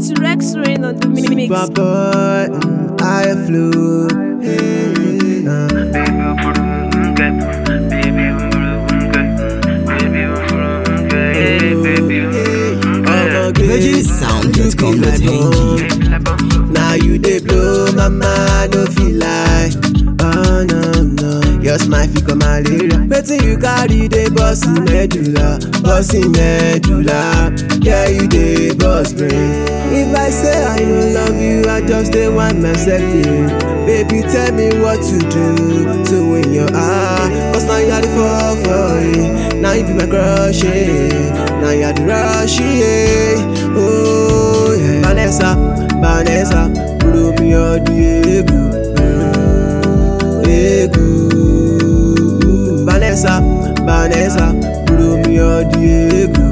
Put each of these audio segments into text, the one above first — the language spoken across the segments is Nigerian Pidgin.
It's Rex Rain on the mix. Super boy, mm, I flew. Hey, uh. VeggieSound.com.ng Now you dey blow my mind, no feel like. Oh no no, your smile fit come malaria. Wetin you carry dey burst in medulla, burst in medulla. Yeah you dey burst brain. If I say I no love you, I just dey want myself yeah. Baby tell me what to do to win your heart. Cause now you are the fall for it. Now you be my crush, yeah. Now you are the rush, yeah. Oh yeah. Vanessa, Vanessa, blow me all the ego. Ego. Vanessa, Vanessa, blow me all the ego.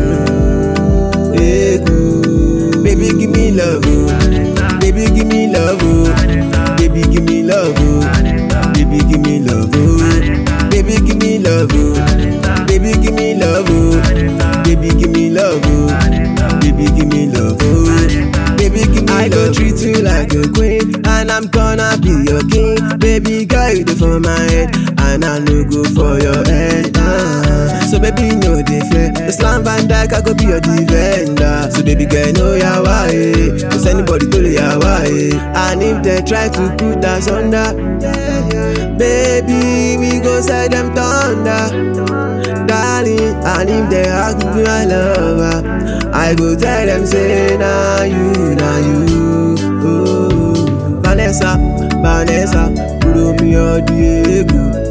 Ego. Baby, give me love, oh. Baby, give me love, oh. Baby, give me love, oh. Baby, give me love, oh. Baby, give me love, oh. Baby, give me love, oh. Baby, give me love, oh. Baby, give me love, oh. Baby, give me I go treat you like a queen, and I'm gonna be your king. Baby, girl, you dey for my head, and I no go for your head. Uh. So baby, no dey fear. Islam Van Dyke, I go be your defender. So baby, girl, know ya why? Cause anybody to ya why? And if they try to put us under, baby, we go set them thunder darling. And if they ask me my lover, I go tell them say na you, na you. Oh, Vanessa, Vanessa, blow me all the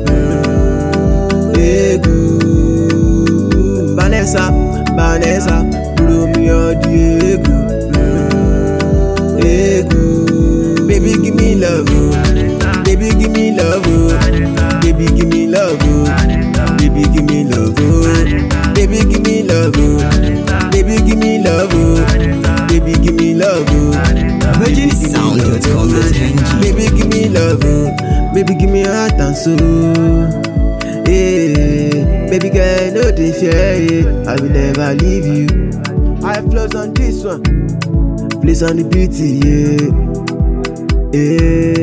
ego, ego. Vanessa, Vanessa, blow me all the ego, ego. Baby, give me love, oh. baby, give me love, oh. baby, give me love, oh. baby, give me love, oh. baby, give me love, oh. baby, give me love, oh. baby, give me love, oh. VeggieSound.com.ng Baby, give me love, oh. baby, give me heart and soul. Hey, baby girl, no dey fear, yeah. I will never leave you. I flows on this one, place on the beauty, yeah. Yeah.